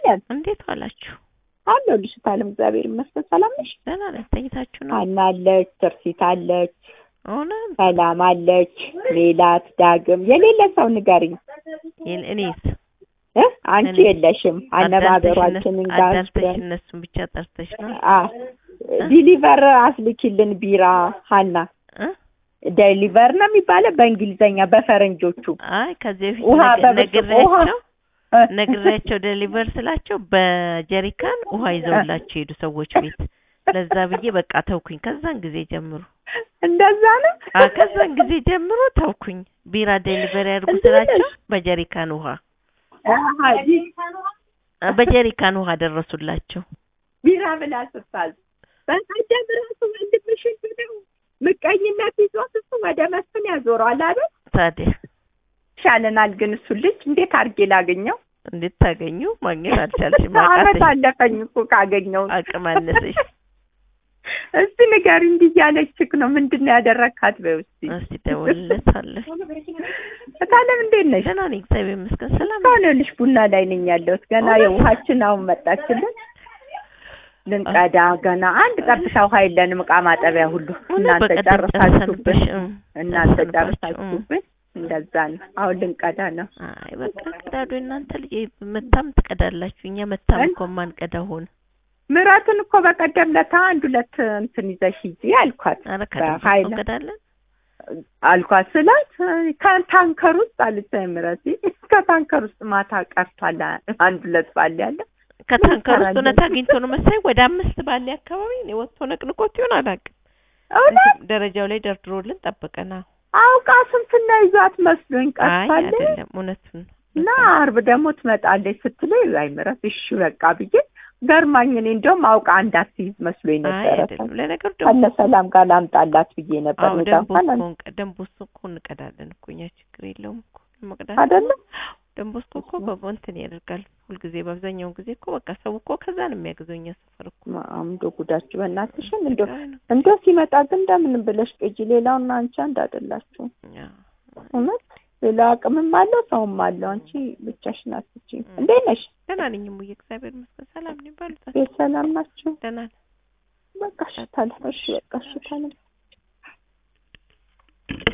ይመስገን እንዴት ዋላችሁ? አለሁልሽ ታለም እግዚአብሔር ይመስገን ሰላም ነሽ ደህና ነን። ተኝታችሁ ነው? ሀና አለች ትርሲት አለች እውነት ሰላም አለች ሜላት ዳግም የሌለ ሰው ንገሪኝ የለ- እኔስ እ አንቺ እኔ- የለሽም አነባበሯችንን ጋር አዳልተሽ እነሱን ብቻ ጠርተሽ ነው አ ዲሊቨር አስልኪልን ቢራ ሀና እ? ዴሊቨር ነው የሚባለው በእንግሊዘኛ በፈረንጆቹ አይ ከዚህ በፊት ውሃ ነግ- በብርጭቆ ውሃ ነግሬያቸው እ? ነግሬያቸው ዴሊቨር ስላቸው በጀሪካን ውሃ ይዘውላቸው ሄዱ ሰዎች ቤት። ለዛ ብዬ በቃ ተውኩኝ። ከዛን ጊዜ ጀምሮ እንደዛ ነው አ ከዛን ጊዜ ጀምሮ ተውኩኝ። ቢራ ዴሊቨሪ ያድርጉ እንዴት ነሽ? ስላቸው በጀሪካን ውሃ አሃ፣ ቢ- አ በጀሪካን ውሃ ደረሱላቸው። ቢራ ብላ ስታዝ በቀደም ራሱ ወንድምሽን ብለው ምቀኝነት ይዞት እሱ ወደ መስፍን ያዞረዋል አይደል? ታዲያ ይሻለናል ግን እሱ ልጅ እንዴት አድርጌ ላገኘው? እንዴት ታገኙ? ማግኘት አልቻልሽም። አመት አቃተሽ፣ አለፈኝ እኮ ካገኘው። አቅም አነሰሽ። እስቲ ንገሪ፣ እንዲህ እያለችክ ነው ምንድን ነው ያደረግካት? በይው እስቲ እስቲ ደውልለታለሁ። እታለም እንዴት ነሽ? ደህና ነኝ እግዚአብሔር ይመስገን። ሰላም ነኝ። እስካሁን ይኸውልሽ ቡና ላይ ነኝ ያለሁት። ገና የውሃችን አሁን መጣችልን ልንቀዳ ገና አንድ ጠብታ ውሃ የለንም። እቃ ማጠቢያ ሁሉ እናንተ በቀደም ጨርሳችሁብን ጨርሰንብሽ፣ እም፣ እናንተ ጨርሰንባችሁ፣ እም። ጨርሳችሁብን እንደዛ ነው። አሁን ልንቀዳ ነው። አይ በቃ ቀዳዶ እናንተ ልጅ መታም ትቀዳላችሁ። እኛ መታም እን- እኮ ማንቀዳ ሆነ። ምራትን እኮ በቀደም ለታ አንድ ሁለት እንትን ይዘሽ ሂጂ አልኳት ኧረ ከደም በኃይል እንቀዳለን። አልኳት ስላት ከታንከር ውስጥ አለች ምረት ከታንከር ውስጥ ማታ ቀርቷል አንድ ሁለት ባል ያለ ከታንከር ውስጥ እንሰራለን? እውነት አግኝቶ ነው መሰለኝ ወደ አምስት ባለ አካባቢ እኔ ወጥቶ ነቅንቆት ይሆን አላውቅም። እውነት እንትን ደረጃው ላይ ደርድሮልን ጠበቀና አውቃ ስንትና ይዟት መስሎኝ አይ ቀርቷል አይደለም እውነቱን ነው። እና አርብ ደግሞ ትመጣለች ስትለኝ አይ ምረት እሺ በቃ ብዬ ገርማኝ እኔ እንደውም አውቃ እንዳትይዝ መስሎኝ አይ ነበረ አይደለም ለነገሩ ደግሞ ከነ ሰላም ጋር ላምጣላት ብዬ ነበር አዎ እዛ ደንቦ እንኳን እኮ ደንቦስ እኮ እንቀዳለን እኮ እኛ ችግር የለውም እኮ መቅዳት አይደለም ደንቦስኮ እኮ በእንትን ያደርጋል ሁልጊዜ በአብዛኛውን ጊዜ እኮ በቃ ሰው እኮ ከዛ ነው የሚያግዘው እኛ ሰፈር እኮ አምዶ ጉዳችሁ በእናትሽን እንደ አይ ነው። እንደ ሲመጣ ግን እንደምንም ብለሽ ቅጂ ሌላውና አንቺ አንድ አይደላችሁ አዎ። እውነት ሌላ አቅምም አለው ሰውም አለው አንቺ ብቻሽን አትችይም እንዴት ነሽ ደህና ነኝ እሙዬ እግዚአብሔር ይመስገን ሰላም ነኝ ባሉታል ቤት ሰላም ናችሁ ደህና ነኝ በቃ እሺ ታለ እሺ በቃ እሺ ታለ